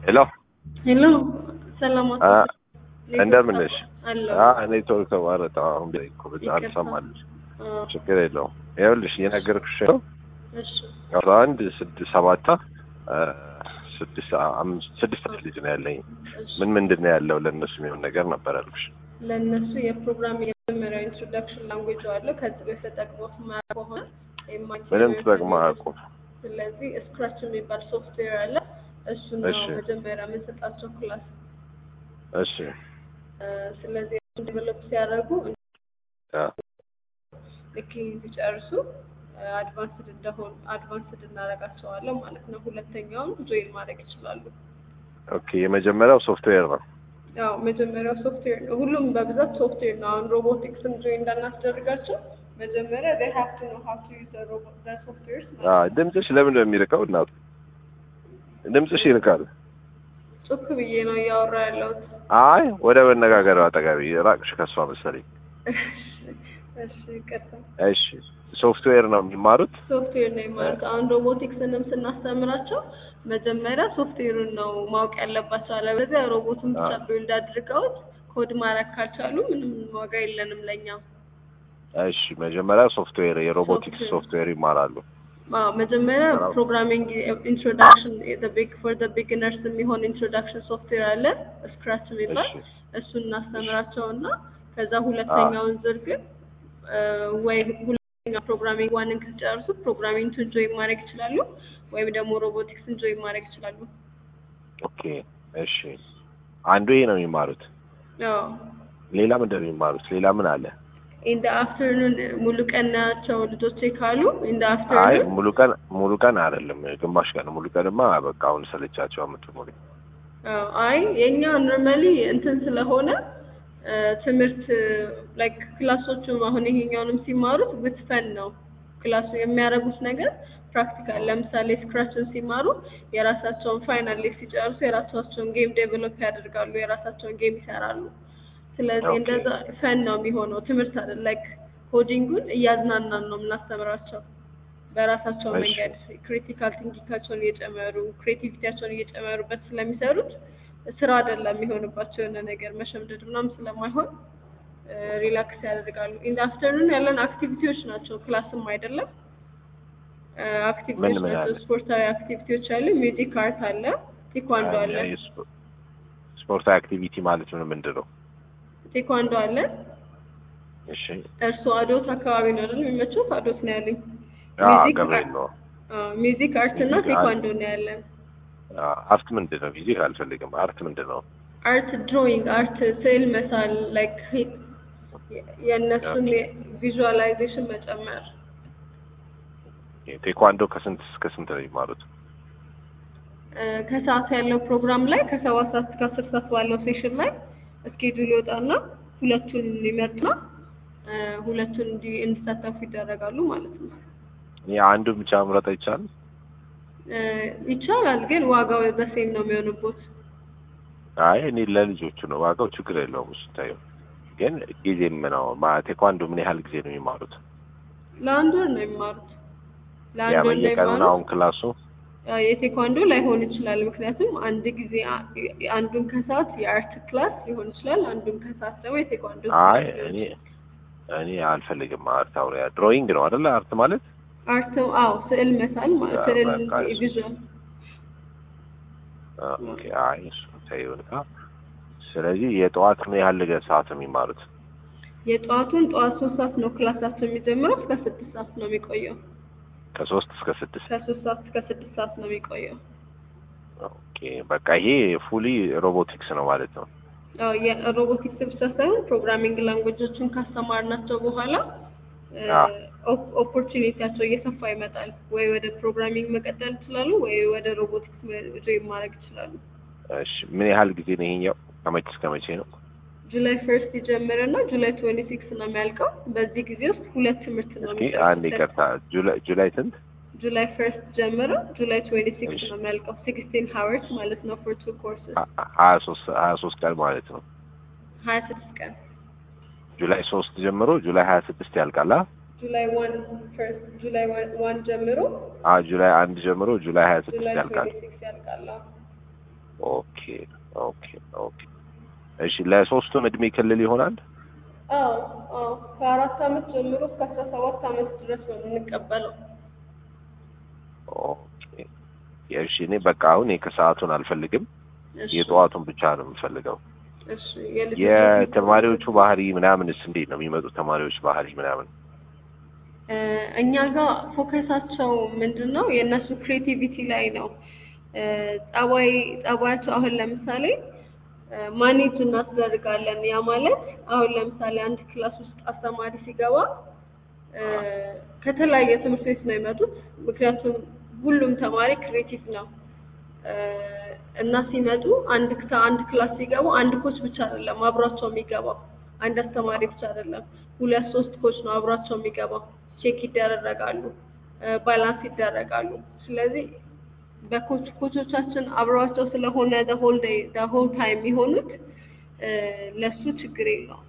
ሄሎ ሄሎ ሰላም አ እንደምን ነሽ? አለሁ። አ እኔ ቶሎ ተቋረጠ። አሁን ቢላይ እኮ በዛ አልሰማልሽ። አ፣ ችግር የለውም። ይኸውልሽ እየነገርኩሽ ነው። እሺ አስራ አንድ ስድስት ሰባት አ፣ ስድስት አምስት ስድስት ልጅ ነው ያለኝ። እሺ። ምን ምንድን ነው ያለው ለእነሱ የሚሆን ነገር ነበር ያልኩሽ። ለእነሱ የፕሮግራም የመጀመሪያው ኢንትሮዳክሽን ላንጉጅ አለው። ከዚህ በፊት ተጠቅሞት ማያውቅ ከሆነ የማይችል ምንም ተጠቅመው አያውቁም። ስለዚህ ስክራች የሚባል ሶፍትዌር አለ። እሱን ነው እሺ። መጀመሪያ የምንሰጣቸው ክላስ። እሺ አ፣ ስለዚህ ዴቨሎፕ ሲያደርጉ አ፣ ልክ ሲጨርሱ አድቫንስድ እንደሆን አድቫንስድ እናደርጋቸዋለን ማለት ነው። ሁለተኛውን ጆይን ማድረግ ይችላሉ። ኦኬ የመጀመሪያው ሶፍትዌር ነው። ያው መጀመሪያው ሶፍትዌር ነው። ሁሉም በብዛት ሶፍትዌር ነው። አሁን ሮቦቲክስም ጆይን እንዳናስደርጋቸው መጀመሪያ they have to know how to use the robot the softwares አ፣ ድምፅሽ ለምን ነው የሚርቀው? እናቱ ድምፅሽ ይርቃል። ጮክ ብዬ ነው እያወራ ያለሁት። አይ ወደ መነጋገር አጠጋቢ ራቅሽ ከሷ መሰለኝ። እሺ ቀጥታ እሺ ሶፍትዌር ነው የሚማሩት። ሶፍትዌር ነው የማለት አሁን ሮቦቲክስንም ስናስተምራቸው መጀመሪያ ሶፍትዌሩን ነው ማወቅ ያለባቸው። አለበለዚያ ሮቦቱን ብቻ ቢልድ አድርገውት ኮድ ማድረግ ካልቻሉ ምንም ዋጋ የለንም ለእኛ። እሺ መጀመሪያ ሶፍትዌር የሮቦቲክስ ሶፍትዌር። ሶፍትዌር ይማራሉ። አዎ መጀመሪያ አዎ። ፕሮግራሚንግ ኢንትሮዳክሽን ቢግ ፎር ዘ ቢግነርስ የሚሆን ኢንትሮዳክሽን ሶፍትዌር አለ ስክራች የሚባል እሺ እሱን እናስተምራቸው እና ከዛ ሁለተኛውን ዙር ግን እ፣ ወይ ሁለተኛ ፕሮግራሚንግ ዋንን ከጨርሱ ፕሮግራሚንግን ጆይን ማድረግ ይችላሉ፣ ወይም ደግሞ ሮቦቲክስን ጆይን ማድረግ ይችላሉ። ኦኬ እሺ አንዱ ይሄ ነው የሚማሩት። አዎ ሌላ ምንድን ነው የሚማሩት? ሌላ ምን አለ? ኢን ደ አፍተርኑን ሙሉ ቀን ናቸው ልጆቼ ካሉ ኢን ደ አይ አፍተርኑን ሙሉ ቀን ሙሉ ቀን አይደለም፣ ግማሽ ቀን። ሙሉ ቀንማ በቃ አሁን ሰለቻቸው የምትሞሉ አዎ፣ አይ የኛ ኖርማሊ እንትን ስለሆነ እ፣ ትምህርት ላይክ ክላሶቹ አሁን ይሄኛውንም ሲማሩት ብትፈን ነው ክላሱ የሚያደርጉት ነገር ፕራክቲካል። ለምሳሌ ስክራችን ሲማሩ የራሳቸውን ፋይናል ላይ ሲጨርሱ የራሳቸውን ጌም ዴቨሎፕ ያደርጋሉ፣ የራሳቸውን ጌም ይሰራሉ። ስለዚህ ኦኬ። እንደዛ ፈን ነው የሚሆነው ትምህርት አይደል። ላይክ ኮዲንጉን እያዝናናን ነው የምናስተምራቸው በራሳቸው እሺ። መንገድ ክሪቲካል ቲንኪንጋቸውን እየጨመሩ ክሬቲቪቲያቸውን እየጨመሩበት ስለሚሰሩት ስራ አይደለም የሚሆንባቸው የሆነ ነገር መሸምደድ ምናምን ስለማይሆን ሪላክስ ያደርጋሉ። ኢን አፍተርኑን ያለን አክቲቪቲዎች ናቸው፣ ክላስም አይደለም አክቲቪቲዎች ምን ምን ናቸው። አለ? ስፖርታዊ አክቲቪቲዎች አለ፣ ሚውዚክ አርት አለ፣ ቴኳንዶ አለ። አይ፣ የስፖ- ስፖርታዊ አክቲቪቲ ማለት ምን ምንድን ነው? ቴኳንዶ አለ። እሺ እርሱ አዶት አካባቢ ነው አይደል የሚመቸው? አዶት ነው ያለኝ። አ ሚውዚክ ገብርኤል ነው። ሚውዚክ አርት እና ሚውዚክ አርት። ቴኳንዶ ነው ያለን። አ፣ አርት ምንድን ነው? ፊዚክ አልፈልግም። አርት ምንድን ነው? አርት ድሮይንግ፣ አርት ስዕል መሳል፣ ላይክ የእነሱን ቪዥዋላይዜሽን መጨመር። ቴኳንዶ ከስንት እስከ ስንት ነው የሚማሩት? እ፣ ከሰዓት ያለው ፕሮግራም ላይ ከሰባት ሰዓት እስከ አስር ሰዓት ባለው ሴሽን ላይ እስኬጁል ይወጣና ሁለቱን ይመርጥና እ፣ ሁለቱን እንዲ- እንዲሳተፉ ይደረጋሉ ማለት ነው። የአንዱ ብቻ መምረጥ አይቻልም? እ፣ ይቻላል ግን ዋጋው በሴም ነው የሚሆንቦት። አይ እኔ ለልጆቹ ነው። ዋጋው ችግር የለውም። እሱ ታየው ግን ጊዜም ነው ማ- ቴኳንዶ ምን ያህል ጊዜ ነው የሚማሩት? ለአንድ ወር ነው የሚማሩት። ያ ለአንድ ወር ነው በየቀኑ ነው የሚማሩት። አሁን ክላሱ? አዎ፣ የቴኳንዶ ላይሆን ይችላል። ምክንያቱም አንድ ጊዜ አ- አንዱን ከሰዓት የአርት ክላስ ሊሆን ይችላል፣ አንዱን ከሰዓት ደግሞ የቴኳንዶ አይ ክላስ ሊሆን እኔ ይችላል። እኔ አልፈልግም። አርት አውሪያ ድሮይንግ ነው አይደለ? አርት ማለት አርት አዎ፣ ስዕል መሳል ማለት ያ፣ ስዕል በቃ እሱ። ቪዥዋል አ፣ ኦኬ። አይ እሱ ታየውና ስለዚህ የጠዋት ምን ያህል ሰዓት ነው የሚማሩት? የጠዋቱን ጠዋት ሶስት ሰዓት ነው ክላሳቸው የሚጀምረው እስከ ስድስት ሰዓት ነው የሚቆየው። ከሶስት እስከ ስድስት ከሶስት ሰዓት እስከ ስድስት ሰዓት ነው የሚቆየው። ኦኬ። በቃ ይሄ ፉሊ ሮቦቲክስ ነው ማለት ነው። አዎ የሮቦቲክስ ብቻ ሳይሆን ፕሮግራሚንግ ላንጉጆችን ካስተማርናቸው በኋላ አዎ። ኦፖርቹኒቲያቸው እየሰፋ ይመጣል። ወይ ወደ ፕሮግራሚንግ መቀጠል ይችላሉ፣ ወይ ወደ ሮቦቲክስ ጆይን ማድረግ ይችላሉ። እሺ ምን ያህል ጊዜ ነው ይሄኛው? ከመቼ እስከ መቼ ነው? ጁላይ ፈርስት ይጀምርና ጁላይ ትዌንቲ ሲክስ ነው የሚያልቀው። በዚህ ጊዜ ውስጥ ሁለት ትምህርት ነው እስኪ አንድ ይቅርታ፣ ጁላይ ጁላይ ስንት? ጁላይ ፈርስት ጀምሮ ጁላይ ትዌንቲ ሲክስ እሺ። ነው የሚያልቀው። ሲክስቲን ሀወርስ ማለት ነው ፎር ቱ ኮርስስ ሀ- ሀያ ሶስት ሀያ ሶስት ቀን ማለት ነው። ሀያ ስድስት ቀን ጁላይ ሶስት ጀምሮ ጁላይ ሀያ ስድስት ያልቃል። አ? ጁላይ ዋን ፈርስት ጁላይ ዋን- ዋን ጀምሮ አ ጁላይ አንድ ጀምሮ ጁላይ ሀያ ስድስት ጁላይ ያልቃል። ትዌንቲ ሲክስ ያልቃል። አዎ። ኦኬ ኦኬ ኦኬ እሺ ለሶስቱም እድሜ ክልል ይሆናል አዎ አዎ ከአራት አመት ጀምሮ እስከ አስራ ሰባት አመት ድረስ ነው የምንቀበለው። ኦኬ እሺ እኔ በቃ አሁን የከሰዓቱን አልፈልግም እሺ የጠዋቱን ብቻ ነው የምፈልገው እሺ የልጆች የተማሪዎቹ ባህሪ ምናምንስ እንዴት ነው የሚመጡት ተማሪዎች ባህሪ ምናምን እ እኛ ጋር ፎከሳቸው ምንድን ነው? የእነሱ ክሬቲቪቲ ላይ ነው። እ ጸባይ ጸባያቸው አሁን ለምሳሌ ማኔጅ እናስደርጋለን። ያ ማለት አሁን ለምሳሌ አንድ ክላስ ውስጥ አስተማሪ ሲገባ እ ከተለያየ ትምህርት ቤት ነው የመጡት። ምክንያቱም ሁሉም ተማሪ ክሬቲቭ ነው እ እና ሲመጡ አንድ ክታ አንድ ክላስ ሲገቡ አንድ ኮች ብቻ አይደለም አብሯቸው የሚገባው፣ አንድ አስተማሪ ብቻ አይደለም፣ ሁለት ሶስት ኮች ነው አብሯቸው የሚገባው። ቼክ ይደረጋሉ፣ ባላንስ ይደረጋሉ። ስለዚህ በኮች ኮቾቻችን አብረዋቸው ስለሆነ the whole day the whole time የሚሆኑት እ ለሱ ችግር የለውም።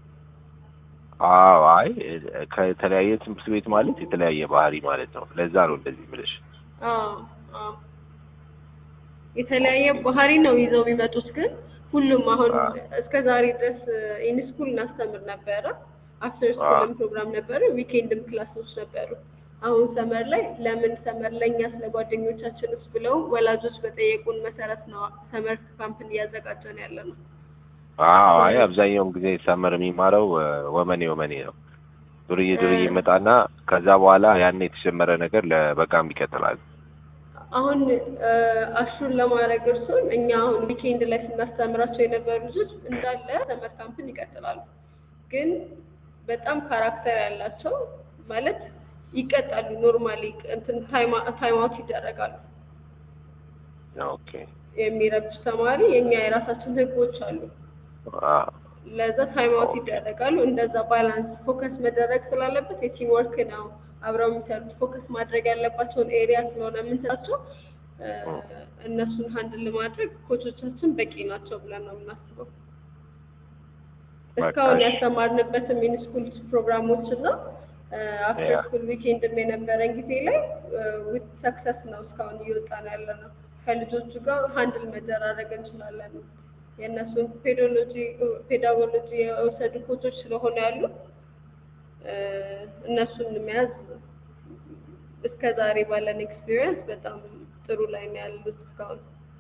አዎ አይ ከተለያየ ትምህርት ቤት ማለት የተለያየ ባህሪ ማለት ነው ለዛ ነው እንደዚህ የምልሽ አዎ አዎ የተለያየ ባህሪ ነው ይዘው የሚመጡት። ግን ሁሉም አሁን እስከ ዛሬ ድረስ ኢንስኩል እናስተምር ነበረ። አፍተር ስኩልም ፕሮግራም ነበረ፣ ዊኬንድም ክላሶች ነበሩ። አሁን ሰመር ላይ ለምን ሰመር ለእኛ ስለ ጓደኞቻችንስ ብለው ወላጆች በጠየቁን መሰረት ነው ሰመር ካምፕን እያዘጋጀን ያለ ነው። አዎ አይ አብዛኛውን ጊዜ ሰመር የሚማረው እ ወመኔ ወመኔ ነው ዱርዬ ዱርዬ ይመጣና ከዛ በኋላ ያን የተጀመረ ነገር ለበጋም ይቀጥላል አሁን እ አሹን ለማድረግ እርሱን እኛ አሁን ዊኬንድ ላይ ስናስተምራቸው የነበሩ ልጆች እንዳለ ሰመር ካምፕን ይቀጥላሉ። ግን በጣም ካራክተር ያላቸው ማለት ይቀጣሉ። ኖርማሊ እንትን ታይም አውት ይደረጋሉ። ኦኬ የሚረብሽ ተማሪ የኛ የራሳችን ህጎች አሉ። አዎ ለዛ ታይም አውት ይደረጋሉ። እንደዛ ባላንስ ፎከስ መደረግ ስላለበት የቲም ወርክ ነው አብረው የሚሰሩት ፎከስ ማድረግ ያለባቸውን ኤሪያ ስለሆነ የምንሰጣቸው እ እነሱን ሀንድል ለማድረግ ኮቾቻችን በቂ ናቸው ብለን ነው የምናስበው። እስካሁን ያስተማርንበትም ሚኒስኩል ፕሮግራሞች እና አፍተር ያ። ስኩል ዊኬንድም የነበረን ጊዜ ላይ ዊት ሰክሰስ ነው እስካሁን እየወጣ ነው ያለ ነው። ከልጆቹ ጋር ሀንድል መደራረግ እንችላለን። የእነሱን ፔዶሎጂ ፔዳጎሎጂ የወሰዱ ኮቾች ስለሆነ ያሉ እ እነሱን መያዝ እስከ ዛሬ ባለን ኤክስፒሪየንስ በጣም ጥሩ ላይ ነው ያሉት እስካሁን።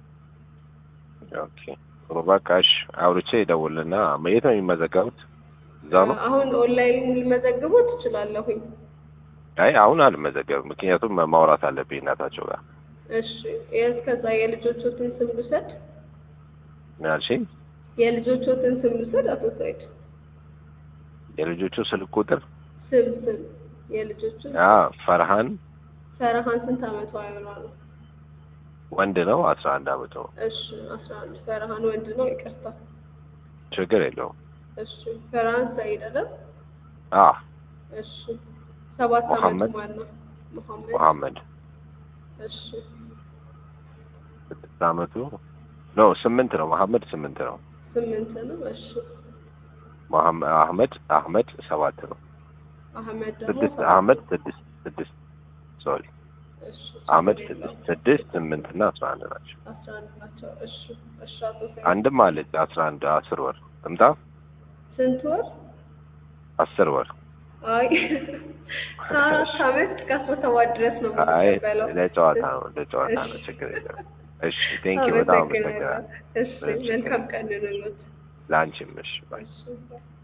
ኦኬ ጥሩ በቃ እሺ አውርቼ ይደውልና የት ነው የሚመዘገቡት እዛ ነው አሁን ኦንላይን ልመዘግቦ ትችላለሁኝ። አይ አሁን አልመዘገብም ምክንያቱም ማውራት አለብኝ እናታቸው ጋር እሺ እስከዛ የልጆቹትን ስም ልውሰድ። ምን አልሽኝ የልጆቹትን ስም ልውሰድ። አቶ ሰይድ የልጆቹ ስልክ ቁጥር ስም ስም የልጆቹ አ ፈርሃን ፈረሃን ስንት አመቷ አይሆኗ ነው? ወንድ ነው አስራ አንድ አመት ነው እሺ አስራ አንድ ፈረሃን ወንድ ነው። ይቅርታ ችግር የለውም እሺ ፈረሃን ሰይድ አይደል? አ እሺ ሰባት አመቱ መሐመድ። ማን ነው? መሐመድ መሐመድ እሺ ስድስት አመቱ ነው ስምንት ነው መሐመድ ስምንት ነው ስምንት ነው። እሺ መሐመድ አህመድ አህመድ ሰባት ነው አህመድ ደግሞ ስድስት ሰባት አህመድ ስድስት ስድስት ሶሪ እሺ አህመድ ችግር የለውም። ስድስት ስድስት ስምንት እና አስራ አንድ ናቸው አስራ አንድ ናቸው። እሺ እሺ አቶ ሰይድ አንድም አለች አስራ አንድ አስር ወር እምጣ ስንት ወር? አስር ወር አይ ከአራት አመት እስከ አስራ ሰባት ድረስ ነው አይ የምንቀበለው። ለጨዋታ ነው ለጨዋታ ነው ችግር የለም እሺ ቴንኪው በጣም አመሰግናለሁ እሺ መልካም ቀን ይሁንልዎት። ለአንቺም እሺ ባይ እሺ